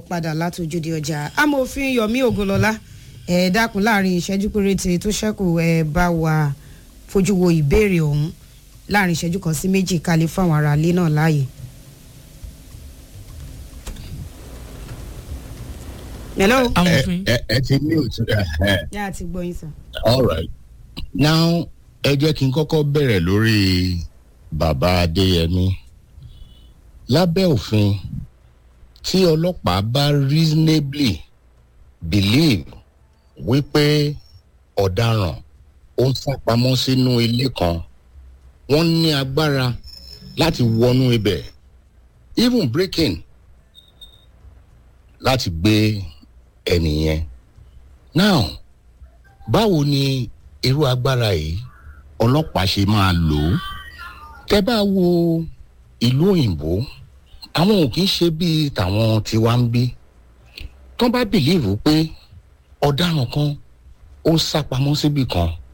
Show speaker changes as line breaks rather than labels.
padà látòjúde ọjà amòfin yomi ogunlọlá ẹ dákun láàrin ìṣẹ́jú péréte tó ṣẹ́kù ẹ bá wa fojú wo ìbéèrè ọ̀hún láàrin ìṣẹ́jú kan sí méjì kalẹ̀ fáwọn aráalé náà láàyè. hello.
amòfin
ẹ ẹ ti ní òtún ẹ
yá a ti gbọ́ yín sàn.
all right now ẹ jẹ́ kí n kọ́kọ́ bẹ̀rẹ̀ lórí bàbá adéyẹmí lábẹ́ òfin tí ọlọ́pàá bá reasonably believe wípé ọ̀daràn ó ń sápamọ́ sínú ilé kan wọ́n ní agbára láti wọnú ibẹ̀ even breaking láti gbé ẹnìyẹn now báwo ni irú agbára yìí ọlọ́pàá ṣe máa lò ó tẹ́ bá wo ìlú òyìnbó àwọn ò kì í ṣe bíi tàwọn tiwa ń bí tán bá bìlíìfù pé ọ̀daràn kan ó sá pamọ́ síbì kan